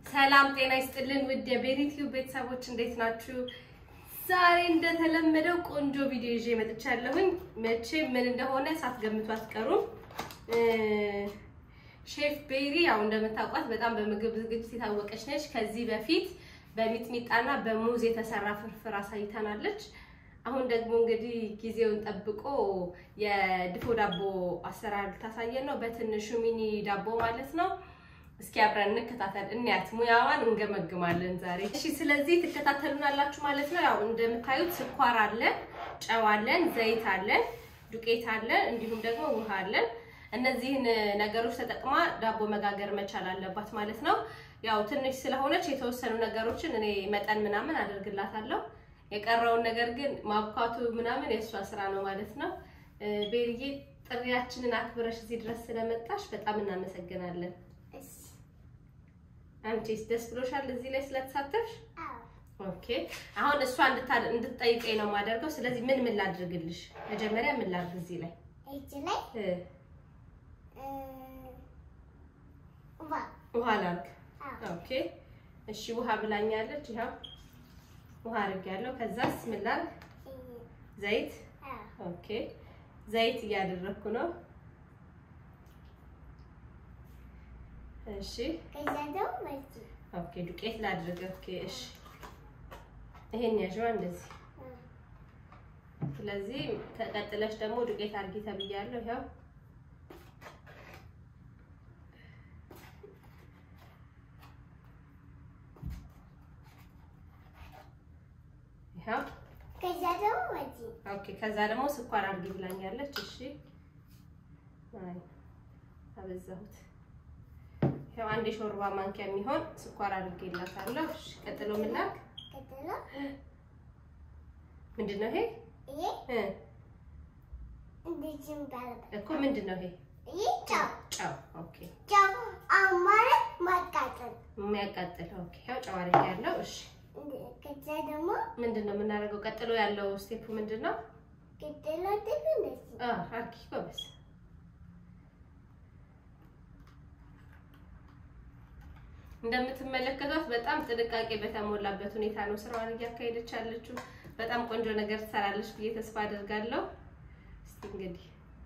ሰላም ጤና ይስጥልን ውድ የቤሪቲዩብ ቤተሰቦች እንዴት ናችሁ? ዛሬ እንደተለመደው ቆንጆ ቪዲዮ ይዤ መጥቻለሁኝ። መቼ ምን እንደሆነ ሳትገምቱ አትቀሩም። ሼፍ ቤሪ ያው እንደምታውቋት በጣም በምግብ ዝግጅት የታወቀች ነች። ከዚህ በፊት በሚጥሚጣና በሙዝ የተሰራ ፍርፍር አሳይተናለች። አሁን ደግሞ እንግዲህ ጊዜውን ጠብቆ የድፎ ዳቦ አሰራር ልታሳየን ነው። በትንሹ ሚኒ ዳቦ ማለት ነው። እስኪ አብረን እንከታተል፣ እንያት፣ ሙያዋን እንገመግማለን ዛሬ። እሺ፣ ስለዚህ ትከታተሉናላችሁ ማለት ነው። ያው እንደምታዩት ስኳር አለን፣ ጨው አለን፣ ዘይት አለን፣ ዱቄት አለን፣ እንዲሁም ደግሞ ውሃ አለን። እነዚህን ነገሮች ተጠቅማ ዳቦ መጋገር መቻል አለባት ማለት ነው። ያው ትንሽ ስለሆነች የተወሰኑ ነገሮችን እኔ መጠን ምናምን አደርግላታለሁ። የቀረውን ነገር ግን ማብኳቱ ምናምን የእሷ ስራ ነው ማለት ነው። ቤርዬ ጥሪያችንን አክብረሽ እዚህ ድረስ ስለመጣሽ በጣም እናመሰግናለን። አንቺስ ደስ ብሎሻል እዚህ ላይ ስለተሳተፍሽ? ኦኬ። አሁን እሷ እንድትጠይቀኝ ነው የማደርገው። ስለዚህ ምን ምን ላድርግልሽ? መጀመሪያ ምን ላድርግ እዚህ ላይ ውሃ ላድርግ? ኦኬ እሺ። ውሃ ብላኛለች። ይኸው ውሃ አድርጌያለሁ። ከዛስ ምን ላድርግ? ዘይት። ኦኬ ዘይት እያደረኩ ነው። እሺ ኦኬ ዱቄት ላድርግ። ኦኬ እሺ ይሄን ያዥዋ እንደዚህ። ስለዚህ ተቀጥለሽ ደግሞ ዱቄት አድርጊ ተብያለሁ። ይኸው ይኸው ኦኬ። ከዛ ደግሞ ስኳር አድርጊ ብላኛለች። እሺ አይ አበዛሁት። ያው አንድ የሾርባ ማንኪያ የሚሆን ስኳር አድርጌላታለሁ። እሺ ቀጥሎ ምን ላድርግ? ምንድን ነው ይሄ? እኮ ምንድን ነው ይሄ? ጨው። ኦኬ የሚያቃጥል ኦኬ። ያው ጨው አድርጌያለሁ። እሺ ከዛ ደግሞ ምንድን ነው የምናደርገው? ቀጥሎ ያለው ስቴፕ ምንድን ነው? ቅጠሎ ደግሞ እንደዚህ አዎ አርኪ ጎበዝ። እንደምትመለከቷት በጣም ጥንቃቄ በተሞላበት ሁኔታ ነው ስራዋን እያካሄደች ያለችው። በጣም ቆንጆ ነገር ትሰራለች ብዬ ተስፋ አደርጋለሁ። እስቲ እንግዲህ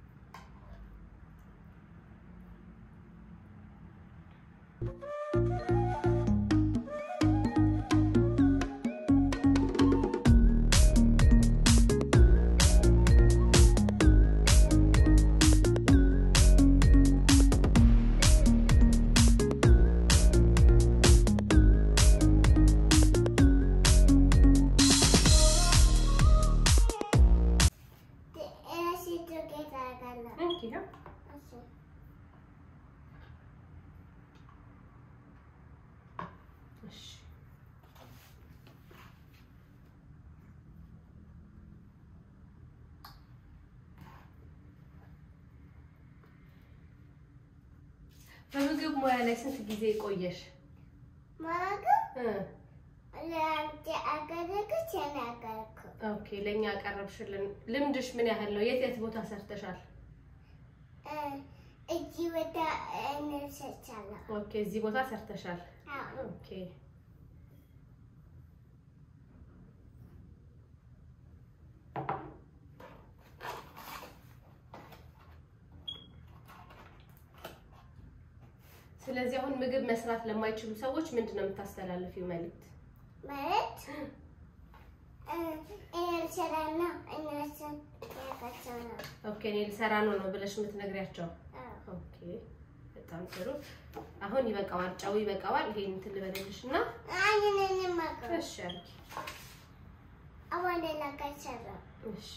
በምግብ ሙያ ላይ ስንት ጊዜ ቆየሽ? ማለት ለአንተ አገረገች ያናገርኩ ኦኬ፣ ለእኛ ያቀረብሽልን ልምድሽ ምን ያህል ነው? የት የት ቦታ ሰርተሻል? እዚህ ወደ እንሰቻለሁ። ኦኬ፣ እዚህ ቦታ ሰርተሻል። ኦኬ ስለዚህ አሁን ምግብ መስራት ለማይችሉ ሰዎች ምንድን ነው የምታስተላልፊው መልዕክት? ማለት እኔ ልሰራ ነው እነሱን ያውቃቸው ነው። ኦኬ እኔ ልሰራ ነው ነው ብለሽ የምትነግሪያቸው? ኦኬ በጣም ጥሩ። አሁን ይበቃዋል፣ ጨው ይበቃዋል። ይሄን እንትን ልበልልሽ እና አይነን ማቀ እሺ አልኪ። አሁን ሌላ ከሰራ እሺ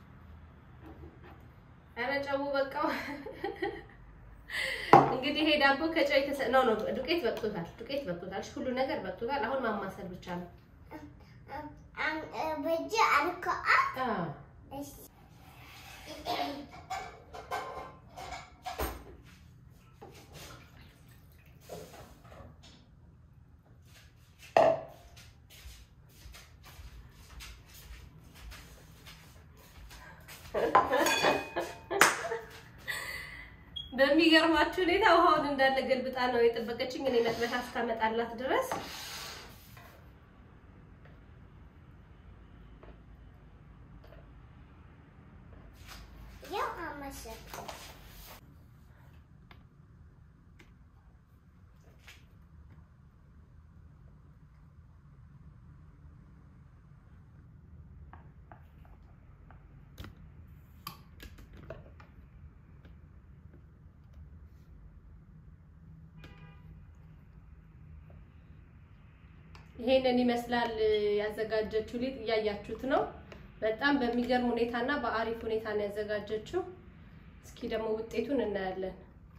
ኧረ ጨው በቃው። እንግዲህ ይሄ ዳቦ ከጨው የተሰ ነው ነው ዱቄት በቅቶታል፣ ዱቄት በቅቶታል፣ ሁሉ ነገር በቅቶታል። አሁን ማማሰል ብቻ ነው። በእጅ አልኮ አዎ እሺ በሚገርማችሁ ሁኔታ ውሃውን እንዳለ ገልብጣ ነው የጠበቀችኝ እኔ መጥበሻ እስካመጣላት ድረስ። ያው አመሰግን ይሄንን ይመስላል ያዘጋጀችው ሊጥ እያያችሁት ነው። በጣም በሚገርም ሁኔታና በአሪፍ ሁኔታ ነው ያዘጋጀችው። እስኪ ደግሞ ውጤቱን እናያለን።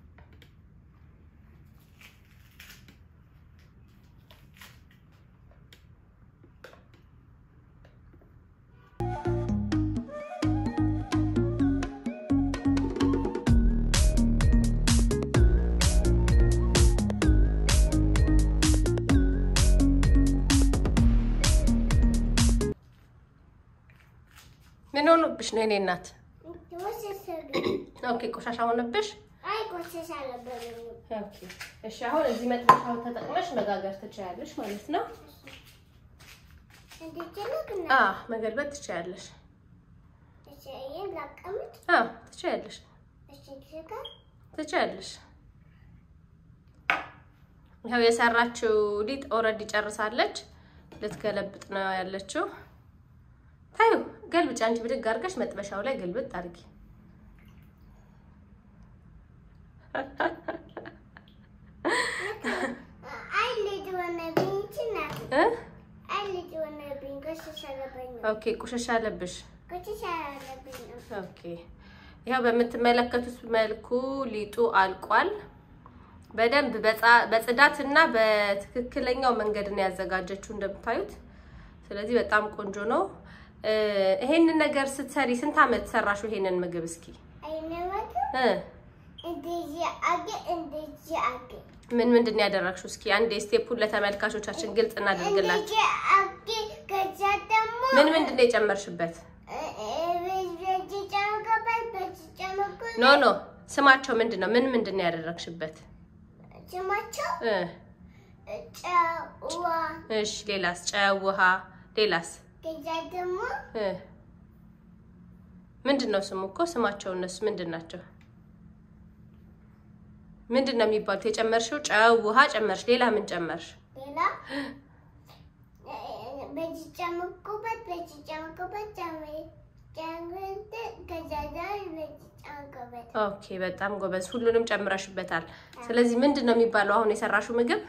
ምን ሆኖብሽ ነው የኔ እናት? ኦኬ ቆሻሻ ሆነብሽ? አይ ቆሸሽ አለበለኝ ኦኬ እሺ። አሁን እዚህ መጥበሻውን ተጠቅመሽ መጋገር ትችያለሽ ማለት ነው። እንድችልግና አ መገልበጥ ትችያለሽ። እሺ ይሄን ላቀምጥ አ ትችያለሽ፣ እሺ ትሽከር ትችያለሽ። ይኸው የሰራችው ሊጥ ኦልሬዲ ጨርሳለች። ልትገለብጥ ነው ያለችው። ታዩ ገልብጭ። አንቺ ብድግ አድርገሽ መጥበሻው ላይ ገልብጥ አድርጊ። አይ ልጅ ሆነብኝ ይችላል እ አይ ልጅ ሆነብኝ ቆሸሽ አለበኝ ኦኬ ቁሸሻ አለብሽ። ቆሸሽ አለብኝ ነው ኦኬ ይኸው በምትመለከቱት መልኩ ሊጡ አልቋል። በደንብ በጻ- በጽዳትና በትክክለኛው መንገድ ነው ያዘጋጀችው እንደምታዩት። ስለዚህ በጣም ቆንጆ ነው። እ ይሄንን ነገር ስትሰሪ ስንት ዓመት ሰራሽው? ይሄንን ምግብ እስኪ አይነወት እ እንደዚህ አገ እንደዚህ አገ ምን ምንድን ነው ያደረግሽው? እስኪ አንድ ስቴፑን ለተመልካቾቻችን ግልጽ እናድርግላችሁ። እንደዚህ አገ ከዛ ደግሞ ምን ምንድን ነው የጨመርሽበት? በዚህ ጨምቀበት በዚህ ጨምቀበት ኖ ኖ ስማቸው ምንድን ነው? ምን ምንድን ነው ያደረግሽበት? ስማቸው እ ጨዋ እሺ ሌላስ? ጨው፣ ውሃ፣ ሌላስ? ከዛ ደግሞ እ ምንድን ነው ስሙ እኮ ስማቸው እነሱ ምንድን ናቸው? ምንድን ነው የሚባሉት? የጨመርሽው ጨው፣ ውሃ ጨመርሽ። ሌላ ምን ጨመርሽ? ሌላ በዚህ ጨምቁበት በዚህ ጨምቁበት ጨምቁበት ከዛ ደግሞ በዚህ ጨምቁበት ኦኬ በጣም ጎበዝ። ሁሉንም ጨምረሽበታል። ስለዚህ ምንድን ነው የሚባለው አሁን የሰራሽው ምግብ?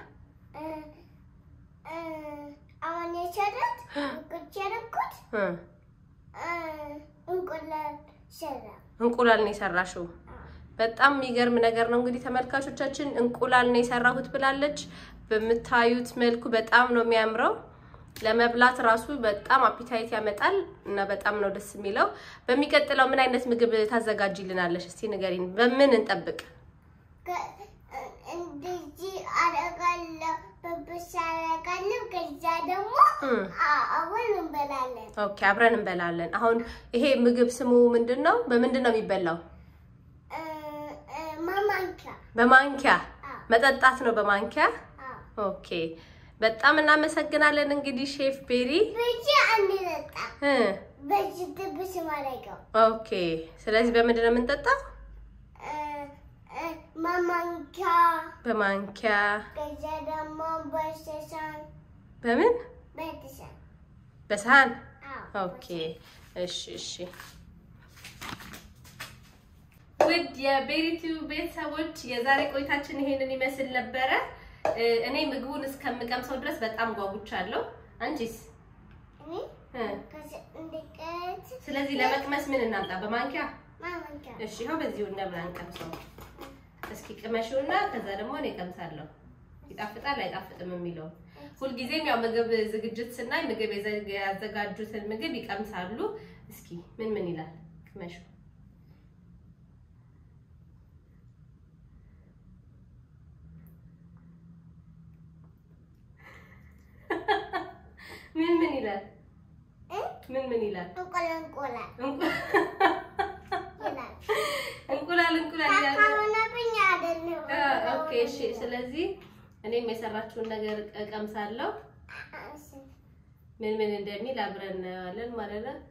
አሁን የሰራት ቁጭ ያደረኩት እ እንቁላል ሰራ እንቁላል ነው የሰራሽው። በጣም የሚገርም ነገር ነው። እንግዲህ ተመልካቾቻችን እንቁላል ነው የሰራሁት ብላለች። በምታዩት መልኩ በጣም ነው የሚያምረው። ለመብላት ራሱ በጣም አፒታይት ያመጣል እና በጣም ነው ደስ የሚለው። በሚቀጥለው ምን አይነት ምግብ ታዘጋጅልናለሽ? እስቲ ንገሪን። በምን እንጠብቅ? እንደዚህ አደርጋለሁ በብስ አደርጋለሁ ከዛ ደግሞ እም። አሁን እንበላለን ኦኬ አብረን እንበላለን። አሁን ይሄ ምግብ ስሙ ምንድን ነው? በምንድን ነው የሚበላው? ማማንኪያ በማንኪያ መጠጣት ነው በማንኪያ። ኦኬ በጣም እናመሰግናለን። እንግዲህ ሼፍ ቤሪ ብቻ አንጠጣ እ በዚህ ጥብስ ማድረገው ኦኬ ስለዚህ በምንድን ነው የምንጠጣው? ማማንኪያ በማንኪያ ከዛ ደግሞ በሰሳን በምን በተሳን በሰሃን ኦኬ እሺ እሺ ውድ የቤሪቲው ቤተሰቦች የዛሬ ቆይታችን ይሄንን ይመስል ነበረ እ እኔ ምግቡን እስከምቀምሰው ድረስ በጣም ጓጉቻለሁ አንቺስ እኔ እ እንድቀት ስለዚህ ለመቅመስ ምን እናምጣ በማንኪያ ማማንኪያ እሺ ይኸው በዚሁ እንደምን አንቀምሰው እስኪ ቅመሽውና ከዛ ደግሞ እኔ ቀምሳለሁ ይጣፍጣል አይጣፍጥም የሚለው ሁልጊዜም ያው ምግብ ዝግጅት ስናይ ምግብ የዘ- ያዘጋጁትን ምግብ ይቀምሳሉ እስኪ ምን ምን ይላል ቅመሹ ምን ምን ይላል ምን ምን ይላል እንቁላል እንቁላል እንቁ- ይላል እንቁላል እንቁላል ይላል ካካሆነብኝ እሺ። ስለዚህ እኔም የሰራችውን ነገር እቀምሳለሁ። ምን ምን እንደሚል አብረን እናየዋለን ማለት ነው።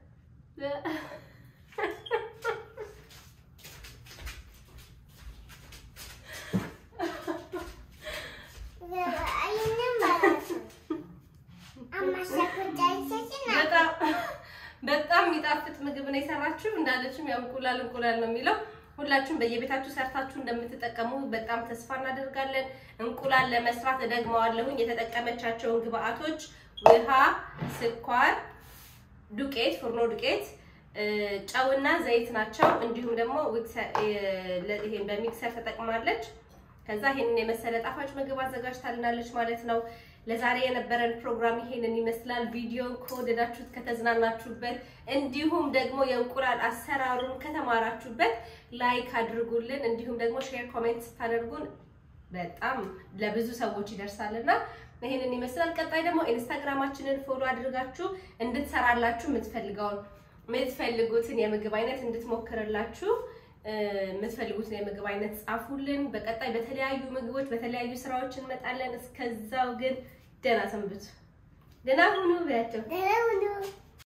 በጣም በጣም የሚጣፍጥ ምግብ ነው የሰራችሁ። እንዳለችም ያው እንቁላል እንቁላል ነው የሚለው። ሁላችሁም በየቤታችሁ ሰርታችሁ እንደምትጠቀሙ በጣም ተስፋ እናደርጋለን። እንቁላል ለመስራት እደግመዋለሁኝ። የተጠቀመቻቸውን ግብአቶች ውሃ፣ ስኳር፣ ዱቄት፣ ፍርኖ ዱቄት፣ ጨውና ዘይት ናቸው። እንዲሁም ደግሞ ይሄን በሚክሰር ተጠቅማለች። ከዛ ይሄንን የመሰለ ጣፋጭ ምግብ አዘጋጅታልናለች ማለት ነው። ለዛሬ የነበረን ፕሮግራም ይሄንን ይመስላል። ቪዲዮን ከወደዳችሁት ከተዝናናችሁበት፣ እንዲሁም ደግሞ የእንቁላል አሰራሩን ከተማራችሁበት ላይክ አድርጉልን። እንዲሁም ደግሞ ሼር፣ ኮሜንት ስታደርጉን በጣም ለብዙ ሰዎች ይደርሳልና ይሄንን ይመስላል። ቀጣይ ደግሞ ኢንስታግራማችንን ፎሎ አድርጋችሁ እንድትሰራላችሁ የምትፈልገውን የምትፈልጉትን የምግብ አይነት እንድትሞክርላችሁ የምትፈልጉትን የምግብ አይነት ጻፉልን። በቀጣይ በተለያዩ ምግቦች በተለያዩ ስራዎች እንመጣለን። እስከዛው ግን ደህና ሰንብቱ፣ ደህና ሁኑ ብያቸው።